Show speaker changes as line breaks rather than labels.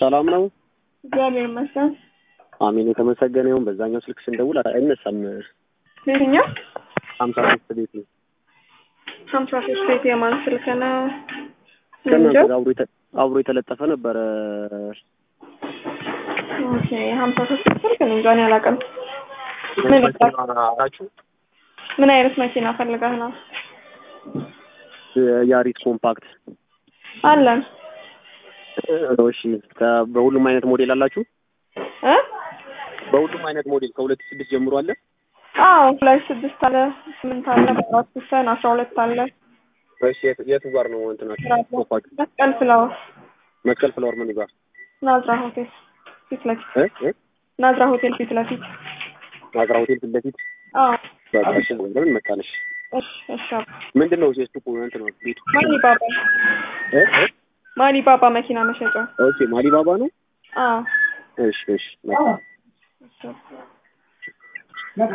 ሰላም ነው?
እግዚአብሔር ይመስገን።
አሜን የተመሰገነ ይሁን። በዛኛው ስልክ ስንደውል አይነሳም።
የትኛው
ሀምሳ ሶስት ቤት ነው።
ሀምሳ ሶስት ቤት የማን ስልክ ነው?
ከእናንተ
እንጃ።
ጋር አብሮ የተ- አብሮ የተለጠፈ ነበረ።
ኦኬ ሀምሳ ሶስት ስልክ ነው እንጃ እኔ አላውቅም። ምን
አላችሁ?
ምን አይነት መኪና ፈልገህ ነው?
ያሪስ ኮምፓክት።
አለን
እሺ ከ- በሁሉም አይነት ሞዴል አላችሁ?
እ
በሁሉም አይነት ሞዴል ከሁለት ሺህ ስድስት ጀምሮ አለ?
አዎ ሁለት ስድስት አለ፣ ስምንት አለ፣ አራት ፒስተን አስራ ሁለት አለ።
እሺ የት- የቱ ጋር ነው እንትናችሁ?
ራሱ
ኮምፓክት
መስቀል ፍላወር
መስቀል ፍላወር ምን ጋር?
ናዝራ ሆቴል ፊት ለፊት
እ? እ?
ናዝራ ሆቴል ፊት ለፊት
ናዝራ ሆቴል ፊት ለፊት
አዎ
በቃ እሺ ለምን መጣነሽ?
እሺ እሺ አባ።
ምንድን ነው የሱ እንትን ነው ቤቱ?
ማኒ ባባ
እ? እ?
ማኒ ባባ መኪና መሸጫ
ኦኬ ማሊባባ ነው?
አዎ
እሺ እሺ መልካም።
እሺ